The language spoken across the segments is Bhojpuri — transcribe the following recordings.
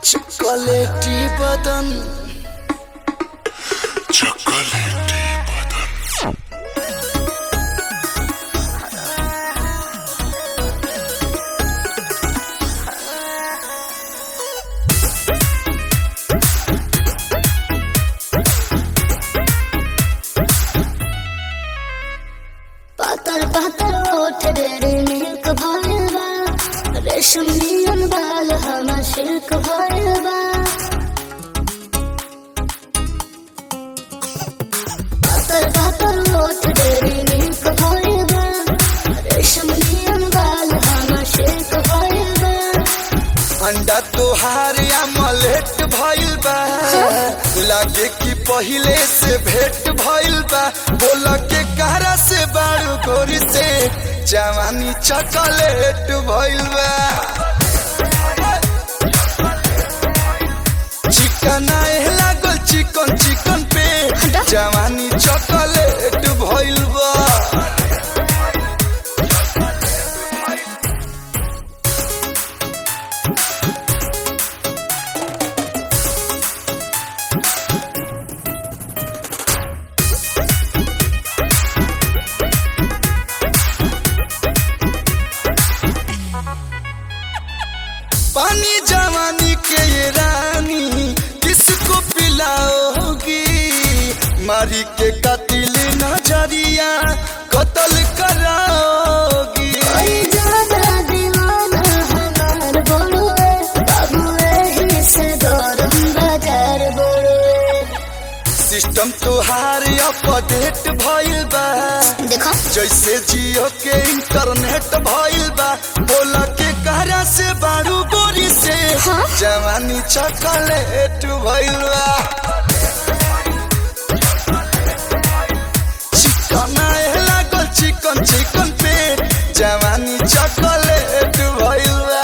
चॉकलेटी बदन चॉकलेटी बदन पातर पातर ओठ डेरे मिल्क भइल बा रेशम नियन बाल हमर सिल्क भइल बा पातर पातर ओठ डेरे मिल्क भइल बा रेशम नियन बाल हमर सिल्क भइल बा अंडा तोहार मलेट भइल बा लागे कि पहिले से भेट भइल बा बोल के कहरा से बारू गोरी से जवानी चॉकलेट भइल बा चिकन आए लागल चिकन चिकन पे जवानी चॉकलेट भइल बा पानी जवानी के ये रानी किसको पिलाओगी मारी के कतिल नजरिया कत्ल कराओगी ओए ज्यादा दीवाना हमार बोलुए बाबू एही से गरम बाजार बोलुए सिस्टम तोहार अपडेट भइल बा देखो जैसे जियो के इंटरनेट भइल बा बोला के कहरा से बारू गोरी से हाँ? जवानी चॉकलेट भइल बा चिकन आए लागल चिकन चिकन पे जवानी चॉकलेट भइल बा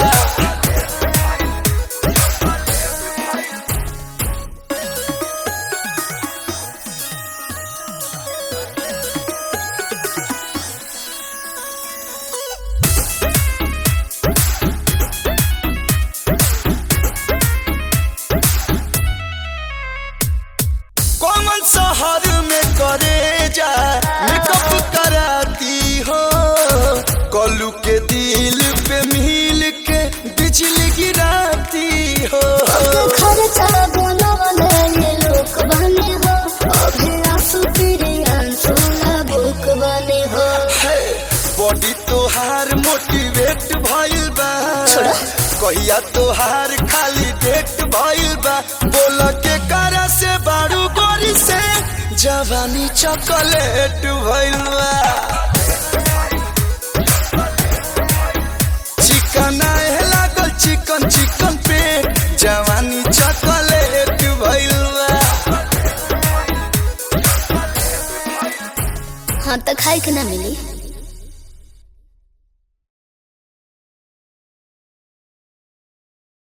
कौन शहर में करे जा मेकअप कराती हो कलू के दिल पे मिल के बिजली गिराती हो खर्चा बनवले ये लोक बने हो अभी आंसू तेरे आंसू ना बुक बने हो बॉडी तोहार मोटिवेट भइल बा छोड़ा। कहिया तोहार खाली डेट भइल बा बोल के करा से बारू गोरी से जवानी चॉकलेट भइल बा चिकन आए लागल चिकन चिकन पे जवानी चॉकलेट भइल बा हाँ तो खाए के ना मिली